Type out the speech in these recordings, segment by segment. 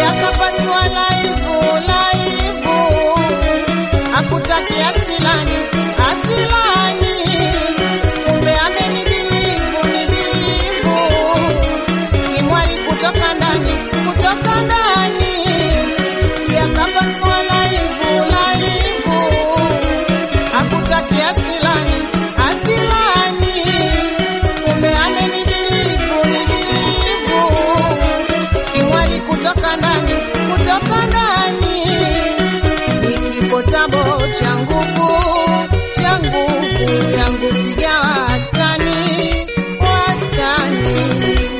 yakapasua laivu laivu, hakutakia asilani asilani, kumbe amenibilivu nibilivu, kimwali kutoka ndani kutoka ndani, yakapasua laivu laivu, hakutakia asilani asilani, kumbe amenibilivu nibilivu kimwali kutoka ndani kutoka ndani ikipotabo cha nguvu cha nguvu yangu piga wastani wastani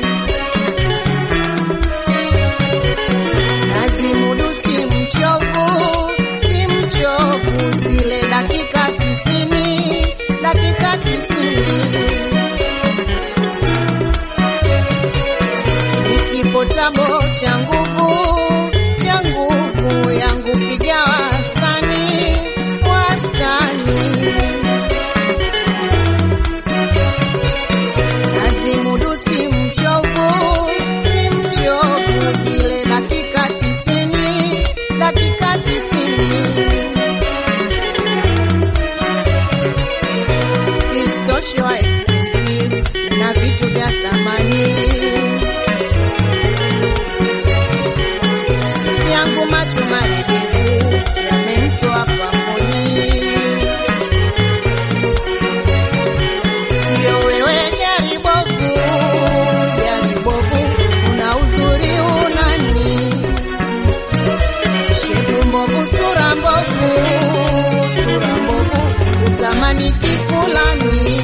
nazimudu si mchovu si mchovu zile dakika tisini dakika tisini ikipotabo cha nguvu cha nguvu yangu piga wastani wastani nazimudu si mchovu si mchovu zile dakika tisini dakika tisini Isitoshe wa exclusive na vitu vya thamani yangu macho maregevu yamemtoa pangoni. Sio wewe gari bovu, gari bovu, una uzuri unani, shepu mbovu, sura mbovu, sura mbovu, utamani kifulani.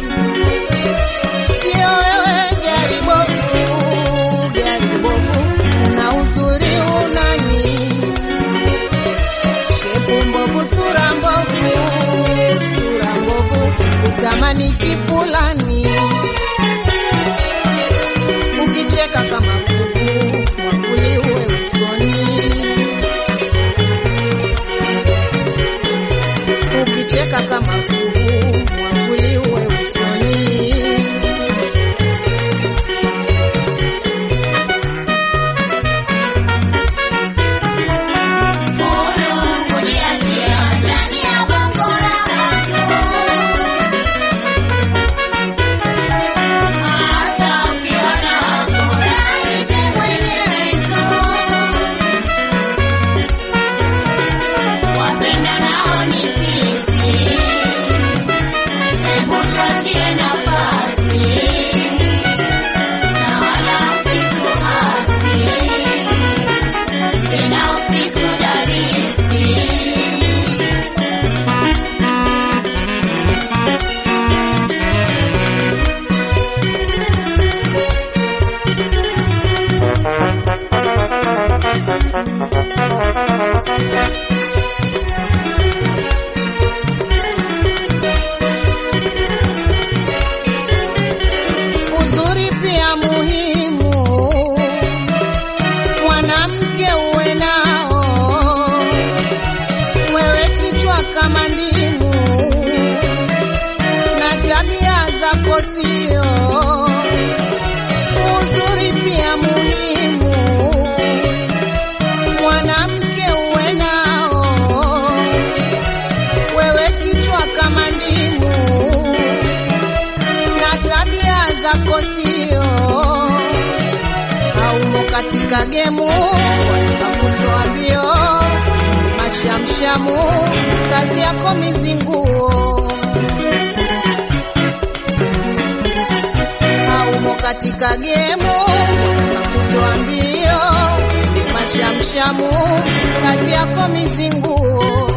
Sio wewe gari bovu, gari bovu, una uzuri unani, shepu mbovu, sura mbovu, sura mbovu, utamani kifulani. Ukicheka kama kuku, mwakuli uwe usoni. Ukicheka kama kuku, mwakuli uwe usoni. Uzuri pia muhimu, mwanamke uwe nao, wewe kichwa kama ndimu na tabia zako sio. Uzuri pia muhimu, mwanamke uwe nao, wewe kichwa kama ndimu na tabia zako sio haumo katika gemu watakutoa mbio mashamshamu kazi yako mizinguo haumo katika gemu watakutoa mbio mashamshamu kazi yako mizinguo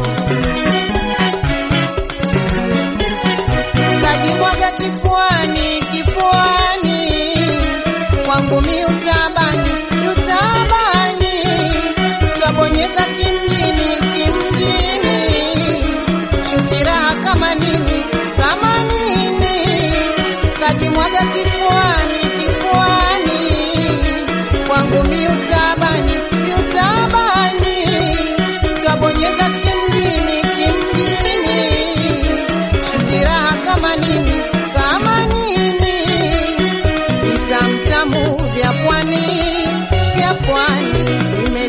kajimwaga kifuani kifuani kwangu mi utabani utabani twabonyeza kimjini kimjini shuti raha kama nini kama nini kajimwaga kifuani kifuani kwangu mi utabani utabani twabonyeza kimjini kimjini shuti raha kama nini kama nini vitamtamu vya pwani vya pwani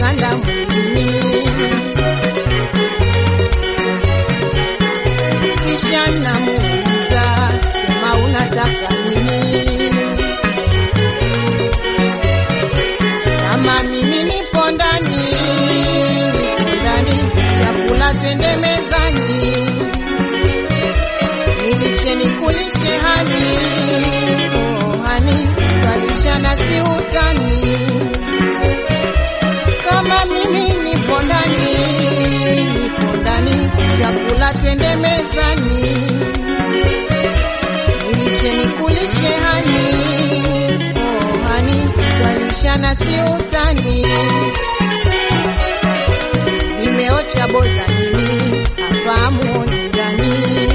kuganda mwilini. Kisha namuuliza sema unataka nini? Kama mimi nipo ndani, nipo ndani, chakula twende mezani, nilishe nikulishe hani, oh hani, twalishana si utani. Kama mimi nipo ndani, nipo ndani, chakula twende mezani, nilishe nikulishe hani, oh hani, twalishana si utani. Nimeocha boza nini hapa muoni ndani,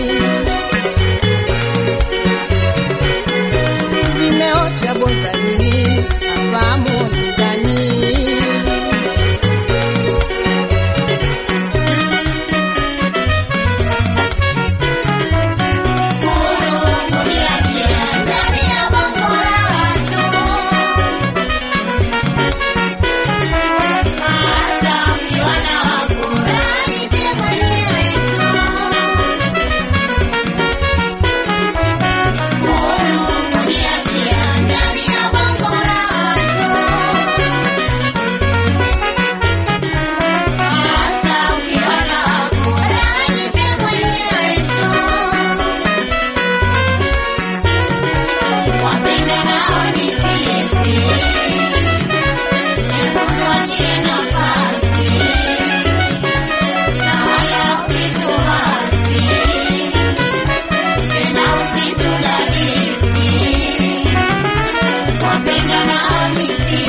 nimeocha boza nini hapa muoni ndani. Wapenda nao nisikie